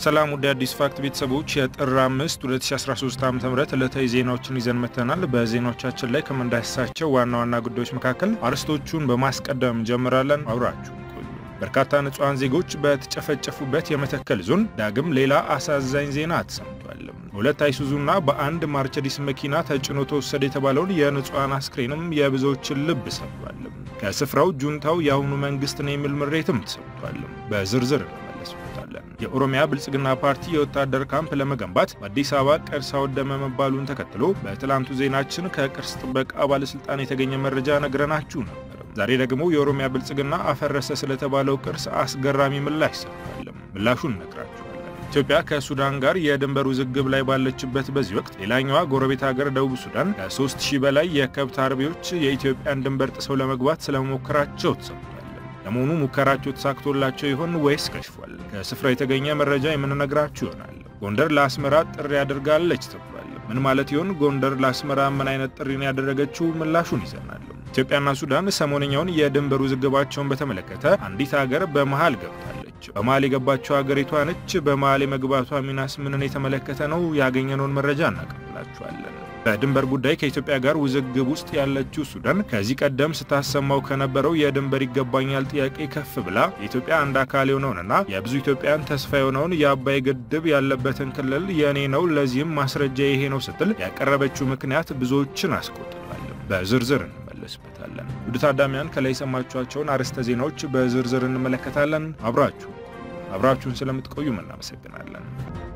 ሰላም ወደ አዲስ ፋክት ቤተሰቦች የጥር 5 2013 ዓ.ም ዕለታዊ ዜናዎችን ይዘን መጥተናል። በዜናዎቻችን ላይ ከምንዳስሳቸው ዋና ዋና ጉዳዮች መካከል አርዕስቶቹን በማስቀደም እንጀምራለን። አብራችሁ ቆዩ። በርካታ ንጹሐን ዜጎች በተጨፈጨፉበት የመተከል ዞን ዳግም ሌላ አሳዛኝ ዜና ተሰምቷል። በሁለት አይሱዙና በአንድ ማርቸዲስ መኪና ተጭኖ ተወሰደ የተባለውን የንጹሐን አስክሬንም የብዙዎችን ልብ ሰብሯል። ከስፍራው ጁንታው የአሁኑ መንግስት ነው የሚል ምሬትም ተሰምቷል። በዝርዝር እንመለስበታለን። የኦሮሚያ ብልጽግና ፓርቲ የወታደር ካምፕ ለመገንባት በአዲስ አበባ ቅርስ አወደመ መባሉን ተከትሎ በትላንቱ ዜናችን ከቅርስ ጥበቃ ባለስልጣን የተገኘ መረጃ ነግረናችሁ ነበር። ዛሬ ደግሞ የኦሮሚያ ብልጽግና አፈረሰ ስለተባለው ቅርስ አስገራሚ ምላሽ ሰጥቷል። ምላሹን ነግራችኋለን። ኢትዮጵያ ከሱዳን ጋር የድንበር ውዝግብ ላይ ባለችበት በዚህ ወቅት ሌላኛዋ ጎረቤት ሀገር ደቡብ ሱዳን ከ3000 በላይ የከብት አርቢዎች የኢትዮጵያን ድንበር ጥሰው ለመግባት ስለመሞከራቸው ተሰምቷል። ለመሆኑ ሙከራቸው ተሳክቶላቸው ይሆን ወይስ ከሽፏል? ከስፍራ የተገኘ መረጃ የምንነግራችሁ ይሆናል። ጎንደር ለአስመራ ጥሪ ያደርጋለች ተብሏል። ምን ማለት ይሆን? ጎንደር ለአስመራ ምን አይነት ጥሪ ነው ያደረገችው? ምላሹን ይዘናል። ኢትዮጵያና ሱዳን ሰሞነኛውን የድንበር ውዝግባቸውን በተመለከተ አንዲት ሀገር በመሃል ገብታለች። በመሃል የገባቸው ሀገሪቷ ነች። በመሃል የመግባቷ ሚናስ ምንን የተመለከተ ነው? ያገኘነውን መረጃ እናቀብላችኋለን። በድንበር ጉዳይ ከኢትዮጵያ ጋር ውዝግብ ውስጥ ያለችው ሱዳን ከዚህ ቀደም ስታሰማው ከነበረው የድንበር ይገባኛል ጥያቄ ከፍ ብላ የኢትዮጵያ አንድ አካል የሆነውንና የብዙ ኢትዮጵያን ተስፋ የሆነውን የአባይ ግድብ ያለበትን ክልል የኔ ነው፣ ለዚህም ማስረጃ ይሄ ነው ስትል ያቀረበችው ምክንያት ብዙዎችን አስቆጥቷል። በዝርዝር እንመለስበታለን። ውድ ታዳሚያን ከላይ የሰማችኋቸውን አርዕስተ ዜናዎች በዝርዝር እንመለከታለን። አብራችሁ አብራችሁን ስለምትቆዩም እናመሰግናለን።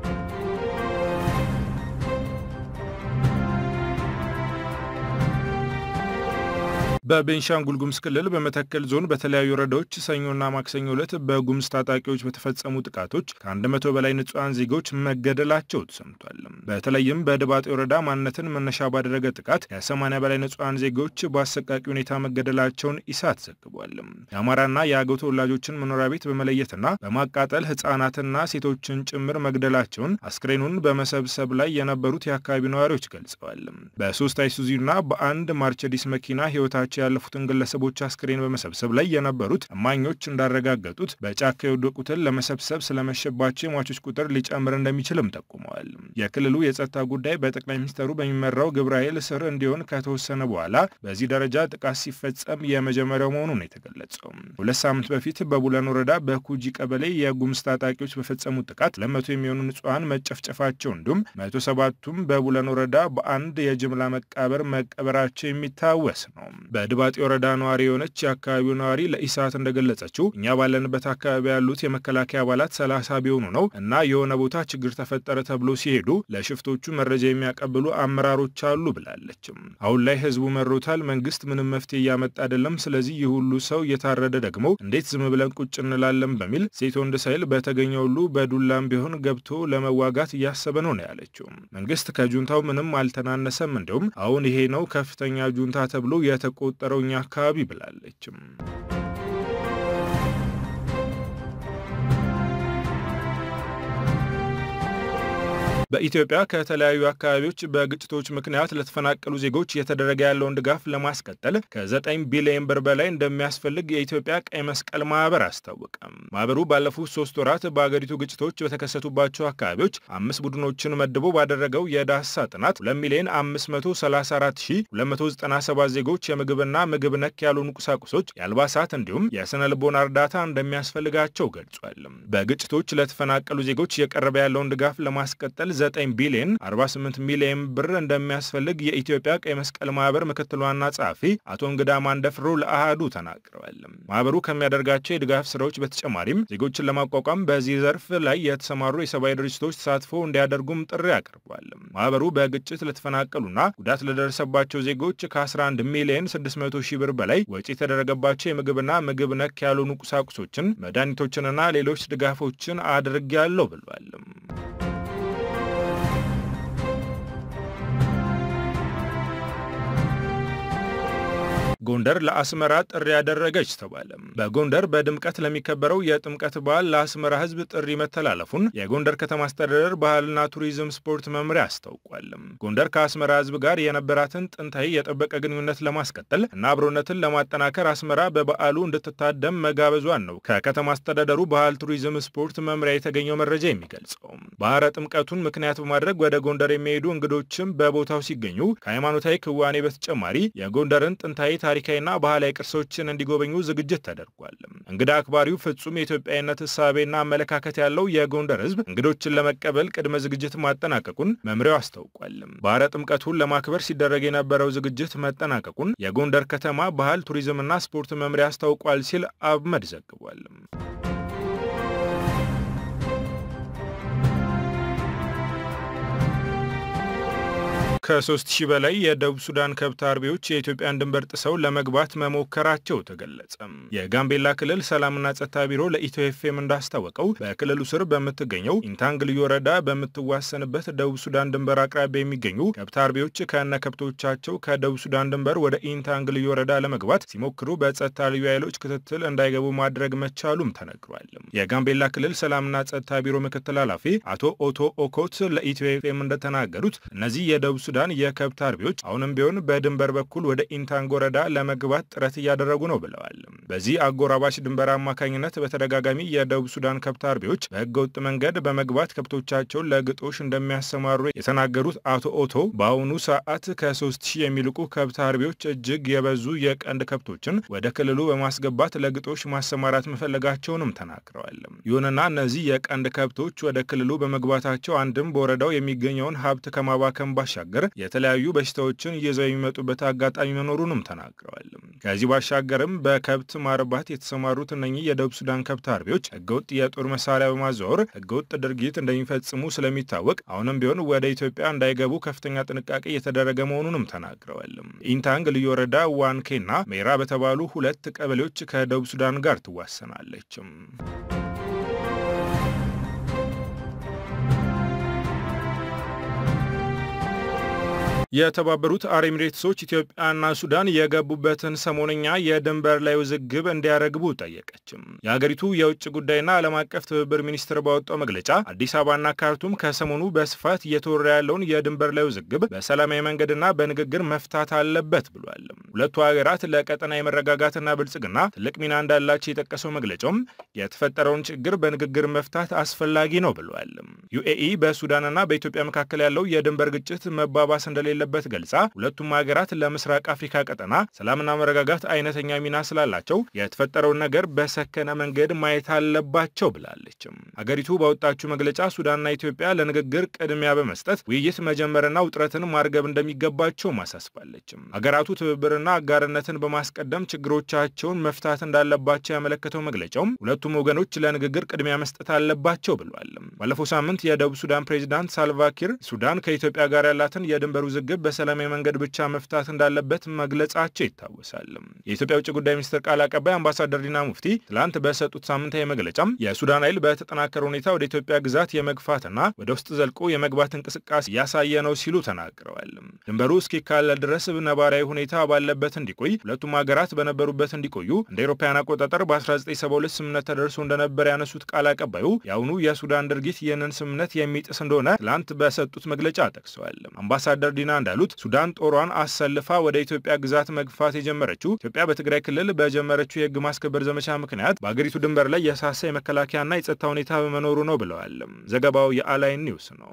በቤንሻንጉል ጉሙዝ ክልል በመተከል ዞን በተለያዩ ወረዳዎች ሰኞና ማክሰኞ ዕለት በጉሙዝ ታጣቂዎች በተፈጸሙ ጥቃቶች ከ100 በላይ ንጹሐን ዜጎች መገደላቸው ተሰምቷል። በተለይም በድባጤ ወረዳ ማንነትን መነሻ ባደረገ ጥቃት ከ80 በላይ ንጹሐን ዜጎች በአሰቃቂ ሁኔታ መገደላቸውን ኢሳት ዘግቧል። የአማራና የአገው ተወላጆችን መኖሪያ ቤት በመለየትና በማቃጠል ሕፃናትና ሴቶችን ጭምር መግደላቸውን አስክሬኑን በመሰብሰብ ላይ የነበሩት የአካባቢው ነዋሪዎች ገልጸዋል። በሶስት አይሱዚና በአንድ ማርቸዲስ መኪና ሕይወታቸው ያለፉትን ግለሰቦች አስክሬን በመሰብሰብ ላይ የነበሩት እማኞች እንዳረጋገጡት በጫካ የወደቁትን ለመሰብሰብ ስለመሸባቸው የሟቾች ቁጥር ሊጨምር እንደሚችልም ጠቁመዋል። የክልሉ የጸጥታ ጉዳይ በጠቅላይ ሚኒስትሩ በሚመራው ግብረ ኃይል ስር እንዲሆን ከተወሰነ በኋላ በዚህ ደረጃ ጥቃት ሲፈጸም የመጀመሪያው መሆኑን የተገለጸው ሁለት ሳምንት በፊት በቡለን ወረዳ በኩጂ ቀበሌ የጉሙዝ ታጣቂዎች በፈጸሙት ጥቃት ለመቶ የሚሆኑ ንጹሐን መጨፍጨፋቸው እንዲሁም መቶ ሰባቱም በቡለን ወረዳ በአንድ የጅምላ መቃብር መቀበራቸው የሚታወስ ነው። በድባጤ ወረዳ ነዋሪ የሆነች የአካባቢው ነዋሪ ለኢሳት እንደገለጸችው እኛ ባለንበት አካባቢ ያሉት የመከላከያ አባላት ሰላሳ ቢሆኑ ነው እና የሆነ ቦታ ችግር ተፈጠረ ተብሎ ሲሄዱ ለሽፍቶቹ መረጃ የሚያቀብሉ አመራሮች አሉ ብላለችም። አሁን ላይ ህዝቡ መሮታል። መንግስት ምንም መፍትሄ እያመጣ አይደለም። ስለዚህ ይህ ሁሉ ሰው እየታረደ ደግሞ እንዴት ዝም ብለን ቁጭ እንላለን? በሚል ሴት ወንድ ሳይል በተገኘ ሁሉ በዱላም ቢሆን ገብቶ ለመዋጋት እያሰበ ነው ነው ያለችው። መንግስት ከጁንታው ምንም አልተናነሰም። እንዲሁም አሁን ይሄ ነው ከፍተኛ ጁንታ ተብሎ የተቆጠረው እኛ አካባቢ ብላለችም። በኢትዮጵያ ከተለያዩ አካባቢዎች በግጭቶች ምክንያት ለተፈናቀሉ ዜጎች እየተደረገ ያለውን ድጋፍ ለማስቀጠል ከ9 ቢሊዮን ብር በላይ እንደሚያስፈልግ የኢትዮጵያ ቀይ መስቀል ማህበር አስታወቀ። ማህበሩ ባለፉት ሶስት ወራት በአገሪቱ ግጭቶች በተከሰቱባቸው አካባቢዎች አምስት ቡድኖችን መድቦ ባደረገው የዳሰሳ ጥናት 2 ሚሊዮን 534297 ዜጎች የምግብና ምግብ ነክ ያልሆኑ ቁሳቁሶች፣ የአልባሳት እንዲሁም የስነ ልቦና እርዳታ እንደሚያስፈልጋቸው ገልጿል። በግጭቶች ለተፈናቀሉ ዜጎች እየቀረበ ያለውን ድጋፍ ለማስቀጠል 9 ቢሊዮን 48 ሚሊዮን ብር እንደሚያስፈልግ የኢትዮጵያ ቀይ መስቀል ማህበር ምክትል ዋና ጸሐፊ አቶ እንግዳ ማንደፍሮ ለአሃዱ ተናግረዋል። ማህበሩ ከሚያደርጋቸው የድጋፍ ስራዎች በተጨማሪም ዜጎችን ለማቋቋም በዚህ ዘርፍ ላይ የተሰማሩ የሰብአዊ ድርጅቶች ተሳትፎ እንዲያደርጉም ጥሪ አቅርቧል። ማህበሩ በግጭት ለተፈናቀሉና ጉዳት ለደረሰባቸው ዜጎች ከ11 ሚሊዮን 600 ሺህ ብር በላይ ወጪ የተደረገባቸው የምግብና ምግብ ነክ ያልሆኑ ቁሳቁሶችን፣ መድኃኒቶችንና ሌሎች ድጋፎችን አድርጌያለሁ ብሏል። ጎንደር ለአስመራ ጥሪ ያደረገች ተባለ። በጎንደር በድምቀት ለሚከበረው የጥምቀት በዓል ለአስመራ ሕዝብ ጥሪ መተላለፉን የጎንደር ከተማ አስተዳደር ባህልና ቱሪዝም ስፖርት መምሪያ አስታውቋል። ጎንደር ከአስመራ ሕዝብ ጋር የነበራትን ጥንታዊ የጠበቀ ግንኙነት ለማስቀጠል እና አብሮነትን ለማጠናከር አስመራ በበዓሉ እንድትታደም መጋበዟን ነው ከከተማ አስተዳደሩ ባህል ቱሪዝም ስፖርት መምሪያ የተገኘው መረጃ የሚገልጸው። ባህረ ጥምቀቱን ምክንያት በማድረግ ወደ ጎንደር የሚሄዱ እንግዶችም በቦታው ሲገኙ ከሃይማኖታዊ ክዋኔ በተጨማሪ የጎንደርን ጥንታዊ ታሪካዊና ባህላዊ ቅርሶችን እንዲጎበኙ ዝግጅት ተደርጓል። እንግዳ አክባሪው ፍጹም የኢትዮጵያዊነት እሳቤና አመለካከት ያለው የጎንደር ህዝብ እንግዶችን ለመቀበል ቅድመ ዝግጅት ማጠናቀቁን መምሪያው አስታውቋል። ባህረ ጥምቀቱን ለማክበር ሲደረግ የነበረው ዝግጅት መጠናቀቁን የጎንደር ከተማ ባህል ቱሪዝምና ስፖርት መምሪያ አስታውቋል ሲል አብመድ ዘግቧል። ከሶስት ሺህ በላይ የደቡብ ሱዳን ከብት አርቢዎች የኢትዮጵያን ድንበር ጥሰው ለመግባት መሞከራቸው ተገለጸ። የጋምቤላ ክልል ሰላምና ጸጥታ ቢሮ ለኢትዮ ኤፍኤም እንዳስታወቀው በክልሉ ስር በምትገኘው ኢንታንግ ልዩ ወረዳ በምትዋሰንበት ደቡብ ሱዳን ድንበር አቅራቢያ የሚገኙ ከብት አርቢዎች ከነ ከብቶቻቸው ከደቡብ ሱዳን ድንበር ወደ ኢንታንግ ልዩ ወረዳ ለመግባት ሲሞክሩ በጸጥታ ልዩ ኃይሎች ክትትል እንዳይገቡ ማድረግ መቻሉም ተነግሯል። የጋምቤላ ክልል ሰላምና ጸጥታ ቢሮ ምክትል ኃላፊ አቶ ኦቶ ኦኮት ለኢትዮ ኤፍኤም እንደተናገሩት እነዚህ የደቡብ ሱዳን የከብት አርቢዎች አሁንም ቢሆን በድንበር በኩል ወደ ኢንታንግ ወረዳ ለመግባት ጥረት እያደረጉ ነው ብለዋል። በዚህ አጎራባች ድንበር አማካኝነት በተደጋጋሚ የደቡብ ሱዳን ከብት አርቢዎች በህገወጥ መንገድ በመግባት ከብቶቻቸውን ለግጦሽ እንደሚያሰማሩ የተናገሩት አቶ ኦቶ በአሁኑ ሰዓት ከሶስት ሺህ የሚልቁ ከብት አርቢዎች እጅግ የበዙ የቀንድ ከብቶችን ወደ ክልሉ በማስገባት ለግጦሽ ማሰማራት መፈለጋቸውንም ተናግረዋል። ይሁንና እነዚህ የቀንድ ከብቶች ወደ ክልሉ በመግባታቸው አንድም በወረዳው የሚገኘውን ሀብት ከማባከም ባሻገር የተለያዩ በሽታዎችን ይዘው የሚመጡበት አጋጣሚ መኖሩንም ተናግረዋል። ከዚህ ባሻገርም በከብት ማርባት የተሰማሩት እነኚህ የደቡብ ሱዳን ከብት አርቢዎች ህገወጥ የጦር መሳሪያ በማዘዋወር ህገወጥ ድርጊት እንደሚፈጽሙ ስለሚታወቅ አሁንም ቢሆን ወደ ኢትዮጵያ እንዳይገቡ ከፍተኛ ጥንቃቄ እየተደረገ መሆኑንም ተናግረዋል። ኢንታንግ ልዩ ወረዳ ዋንኬና ሜራ በተባሉ ሁለት ቀበሌዎች ከደቡብ ሱዳን ጋር ትዋሰናለች። የተባበሩት አረብ ኤሚሬትሶች ኢትዮጵያና ሱዳን የገቡበትን ሰሞነኛ የድንበር ላይ ውዝግብ እንዲያረግቡ ጠየቀችም። የሀገሪቱ የውጭ ጉዳይና ዓለም አቀፍ ትብብር ሚኒስትር ባወጣው መግለጫ አዲስ አበባና ካርቱም ከሰሞኑ በስፋት እየተወራ ያለውን የድንበር ላይ ውዝግብ በሰላማዊ መንገድና በንግግር መፍታት አለበት ብሏል። ሁለቱ ሀገራት ለቀጠና የመረጋጋትና ብልጽግና ትልቅ ሚና እንዳላቸው የጠቀሰው መግለጫውም የተፈጠረውን ችግር በንግግር መፍታት አስፈላጊ ነው ብሏል። ዩኤኢ በሱዳንና በኢትዮጵያ መካከል ያለው የድንበር ግጭት መባባስ እንደሌለ በት ገልጻ ሁለቱም ሀገራት ለምስራቅ አፍሪካ ቀጠና ሰላምና መረጋጋት አይነተኛ ሚና ስላላቸው የተፈጠረውን ነገር በሰከነ መንገድ ማየት አለባቸው ብላለች። ሀገሪቱ ባወጣችው መግለጫ ሱዳንና ኢትዮጵያ ለንግግር ቅድሚያ በመስጠት ውይይት መጀመርና ውጥረትን ማርገብ እንደሚገባቸው ማሳስባለች። ሀገራቱ ትብብርና አጋርነትን በማስቀደም ችግሮቻቸውን መፍታት እንዳለባቸው ያመለከተው መግለጫውም ሁለቱም ወገኖች ለንግግር ቅድሚያ መስጠት አለባቸው ብሏል። ባለፈው ሳምንት የደቡብ ሱዳን ፕሬዚዳንት ሳልቫኪር ሱዳን ከኢትዮጵያ ጋር ያላትን የድንበር ውዝግብ በሰላማዊ መንገድ ብቻ መፍታት እንዳለበት መግለጻቸው ይታወሳል። የኢትዮጵያ ውጭ ጉዳይ ሚኒስትር ቃል አቀባይ አምባሳደር ዲና ሙፍቲ ትላንት በሰጡት ሳምንታዊ መግለጫም የሱዳን ኃይል በተጠናከረ ሁኔታ ወደ ኢትዮጵያ ግዛት የመግፋትና ወደ ውስጥ ዘልቆ የመግባት እንቅስቃሴ እያሳየ ነው ሲሉ ተናግረዋል። ድንበሩ እስኪካለል ድረስ ነባራዊ ሁኔታ ባለበት እንዲቆይ ሁለቱም ሀገራት በነበሩበት እንዲቆዩ እንደ አውሮፓውያን አቆጣጠር በ1972 ስምምነት ተደርሶ እንደነበር ያነሱት ቃል አቀባዩ የአሁኑ የሱዳን ድርጊት ይህንን ስምምነት የሚጥስ እንደሆነ ትላንት በሰጡት መግለጫ ጠቅሰዋል። አምባሳደር ዲና እንዳሉት ሱዳን ጦሯን አሰልፋ ወደ ኢትዮጵያ ግዛት መግፋት የጀመረችው ኢትዮጵያ በትግራይ ክልል በጀመረችው የሕግ ማስከበር ዘመቻ ምክንያት በአገሪቱ ድንበር ላይ የሳሳ የመከላከያና የጸጥታ ሁኔታ በመኖሩ ነው ብለዋል። ዘገባው የአላይን ኒውስ ነው።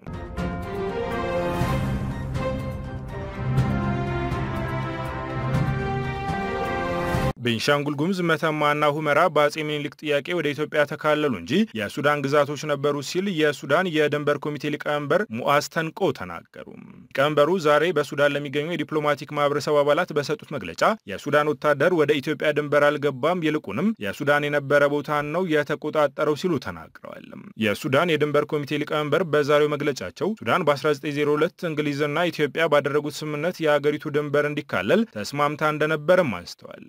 ቤንሻንጉል ጉሙዝ መተማና ሁመራ በአጼ ምኒልክ ጥያቄ ወደ ኢትዮጵያ ተካለሉ እንጂ የሱዳን ግዛቶች ነበሩ ሲል የሱዳን የድንበር ኮሚቴ ሊቀመንበር ሙአዝ ተንቆ ተናገሩ። ሊቀመንበሩ ዛሬ በሱዳን ለሚገኙ የዲፕሎማቲክ ማህበረሰብ አባላት በሰጡት መግለጫ የሱዳን ወታደር ወደ ኢትዮጵያ ድንበር አልገባም፣ ይልቁንም የሱዳን የነበረ ቦታን ነው የተቆጣጠረው ሲሉ ተናግረዋል። የሱዳን የድንበር ኮሚቴ ሊቀመንበር በዛሬው መግለጫቸው ሱዳን በ1902 እንግሊዝና ኢትዮጵያ ባደረጉት ስምምነት የአገሪቱ ድንበር እንዲካለል ተስማምታ እንደነበርም አንስተዋል። አጼ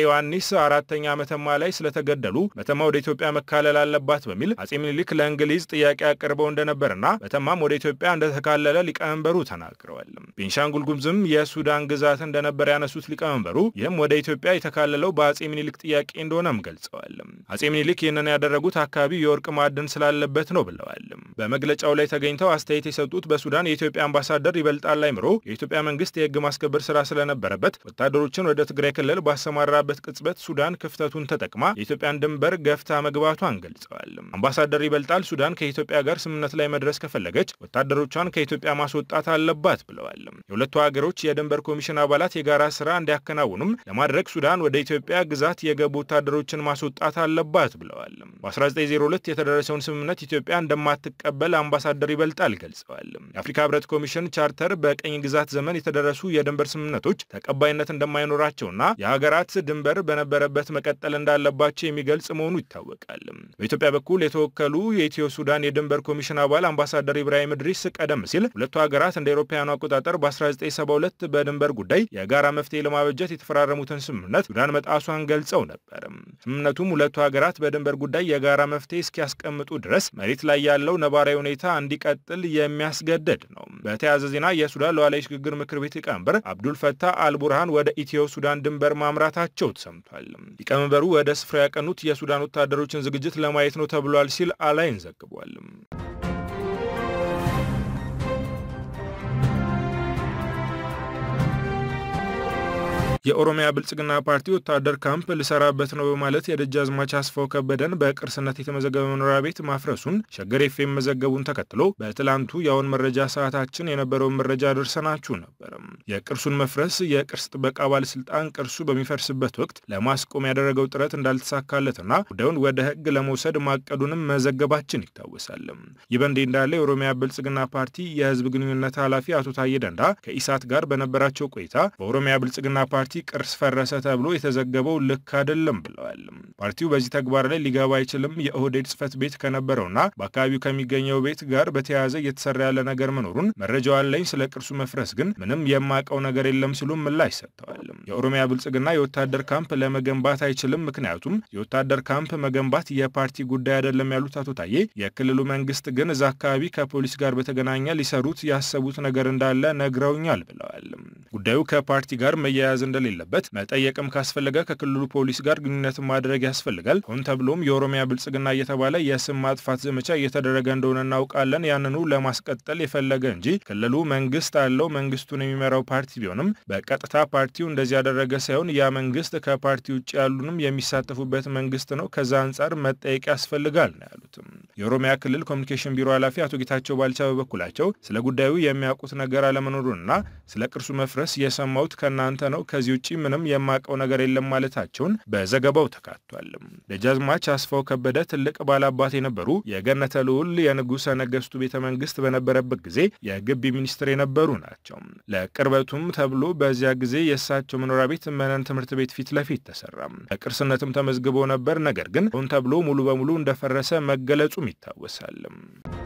ዮሐንስ አራተኛ መተማ ላይ ስለተገደሉ መተማ ወደ ኢትዮጵያ መካለል አለባት በሚል አጼ ምኒልክ ለእንግሊዝ ጥያቄ አቅርበው እንደነበርና መተማም ወደ ኢትዮጵያ እንደተካለለ ሊቀመንበሩ ተናግረዋል። ቤንሻንጉል ጉሙዝም የሱዳን ግዛት እንደነበር ያነሱት ሊቀመንበሩ ይህም ወደ ኢትዮጵያ የተካለለው በአጼ ምኒልክ ጥያቄ እንደሆነም ገልጸዋል። አጼ ምኒልክ ይህንን ያደረጉት አካባቢው የወርቅ ማዕድን ስላለበት ነው ብለዋል። በመግለጫው ላይ ተገኝተው አስተያየት የሰጡት በሱዳን የኢትዮጵያ አምባሳደር ይበልጣል አይምሮ የኢትዮጵያ መንግስት የህግ ማስከበር ስራ ስለነበረበት ወታደሮችን ወደ ትግራይ ክልል ባሰማራበት ቅጽበት ሱዳን ክፍተቱን ተጠቅማ የኢትዮጵያን ድንበር ገፍታ መግባቷን ገልጸዋል። አምባሳደር ይበልጣል ሱዳን ከኢትዮጵያ ጋር ስምምነት ላይ መድረስ ከፈለገች ወታደሮቿን ከኢትዮጵያ ማስወጣት አለባት ብለዋል። የሁለቱ ሀገሮች የድንበር ኮሚሽን አባላት የጋራ ስራ እንዲያከናውኑም ለማድረግ ሱዳን ወደ ኢትዮጵያ ግዛት የገቡ ወታደሮችን ማስወጣት አለባት ብለዋል። በ1902 የተደረሰውን ስምምነት ኢትዮጵያ እንደማትቀበል አምባሳደር ይበልጣል ገልጸዋል። የአፍሪካ ህብረት ኮሚሽን ቻርተር በቀኝ ግዛት ዘመን የተደረሱ የድንበር ስምምነቶች ተቀባይነት እንደማይኖራቸውና የሀገራት ድንበር በነበረበት መቀጠል እንዳለባቸው የሚገልጽ መሆኑ ይታወቃል። በኢትዮጵያ በኩል የተወከሉ የኢትዮ ሱዳን የድንበር ኮሚሽን አባል አምባሳደር ኢብራሂም እድሪስ ቀደም ሲል ሁለቱ ሀገራት እንደ አውሮፓውያኑ አቆጣጠር በ1972 በድንበር ጉዳይ የጋራ መፍትሄ ለማበጀት የተፈራረሙትን ስምምነት ሱዳን መጣሷን ገልጸው ነበር። ስምምነቱም ሁለቱ ሀገራት በድንበር ጉዳይ የጋራ መፍትሄ እስኪያስቀምጡ ድረስ መሬት ላይ ያለው ነባራዊ ሁኔታ እንዲቀጥል የሚያስገድድ ነው። በተያያዘ ዜና የሱዳን ሉዓላዊ ሽግግር ምክር ቤት ሊቀመንበር አብዱል ፈታህ አልቡርሃን ወደ ኢትዮ ሱዳን ድንበር ማምራታቸው ተሰምቷል። ሊቀመንበሩ ወደ ስፍራ ያቀኑት የሱዳን ወታደሮችን ዝግጅት ለማየት ነው ተብሏል ሲል አላይን ዘግቧል። የኦሮሚያ ብልጽግና ፓርቲ ወታደር ካምፕ ልሰራበት ነው በማለት የደጃዝማች አስፋው ከበደን በቅርስነት የተመዘገበ መኖሪያ ቤት ማፍረሱን ሸገር ኤፍኤም መዘገቡን ተከትሎ በትላንቱ የአሁን መረጃ ሰዓታችን የነበረውን መረጃ ደርሰናችሁ ነበር። የቅርሱን መፍረስ የቅርስ ጥበቃ ባለስልጣን ቅርሱ በሚፈርስበት ወቅት ለማስቆም ያደረገው ጥረት እንዳልተሳካለትና ጉዳዩን ወደ ሕግ ለመውሰድ ማቀዱንም መዘገባችን ይታወሳል። ይህ በእንዲህ እንዳለ የኦሮሚያ ብልጽግና ፓርቲ የህዝብ ግንኙነት ኃላፊ አቶ ታዬ ደንዳ ከኢሳት ጋር በነበራቸው ቆይታ በኦሮሚያ ብልጽግና ፓርቲ ቅርስ ፈረሰ ተብሎ የተዘገበው ልክ አይደለም ብለዋል። ፓርቲው በዚህ ተግባር ላይ ሊገባ አይችልም። የኦህዴድ ጽህፈት ቤት ከነበረውና በአካባቢው ከሚገኘው ቤት ጋር በተያያዘ እየተሰራ ያለ ነገር መኖሩን መረጃው አለኝ። ስለ ቅርሱ መፍረስ ግን ምንም የማውቀው ነገር የለም ሲሉ ምላሽ ሰጥተዋል። የኦሮሚያ ብልጽግና የወታደር ካምፕ ለመገንባት አይችልም፣ ምክንያቱም የወታደር ካምፕ መገንባት የፓርቲ ጉዳይ አይደለም ያሉት አቶ ታዬ የክልሉ መንግስት ግን እዛ አካባቢ ከፖሊስ ጋር በተገናኘ ሊሰሩት ያሰቡት ነገር እንዳለ ነግረውኛል ብለዋል። ጉዳዩ ከፓርቲ ጋር መያያዝ እንደሌለበት መጠየቅም ካስፈለገ ከክልሉ ፖሊስ ጋር ግንኙነት ማድረግ ያስፈልጋል። ሆን ተብሎም የኦሮሚያ ብልጽግና እየተባለ የስም ማጥፋት ዘመቻ እየተደረገ እንደሆነ እናውቃለን። ያንኑ ለማስቀጠል የፈለገ እንጂ ክልሉ መንግስት አለው። መንግስቱን የሚመራው ፓርቲ ቢሆንም በቀጥታ ፓርቲው እንደዚህ ያደረገ ሳይሆን ያ መንግስት ከፓርቲ ውጭ ያሉንም የሚሳተፉበት መንግስት ነው። ከዛ አንጻር መጠየቅ ያስፈልጋል ነው ያሉትም። የኦሮሚያ ክልል ኮሚኒኬሽን ቢሮ ኃላፊ አቶ ጌታቸው ባልቻ በበኩላቸው ስለ ጉዳዩ የሚያውቁት ነገር አለመኖሩንና ስለ ቅርሱ መፍረስ የሰማሁት ከእናንተ ነው ከዚህ ውጭ ምንም የማውቀው ነገር የለም ማለታቸውን በዘገባው ተካቷል። ደጃዝማች አስፋው ከበደ ትልቅ ባላባት የነበሩ የገነተ ልዑል የንጉሠ ነገሥቱ ቤተ መንግስት በነበረበት ጊዜ የግቢ ሚኒስትር የነበሩ ናቸው። ለቅርበቱም ተብሎ በዚያ ጊዜ የእሳቸው መኖሪያ ቤት መነን ትምህርት ቤት ፊት ለፊት ተሰራ። በቅርስነትም ተመዝግቦ ነበር። ነገር ግን ሆን ተብሎ ሙሉ በሙሉ እንደፈረሰ መገለጹም ይታወሳል።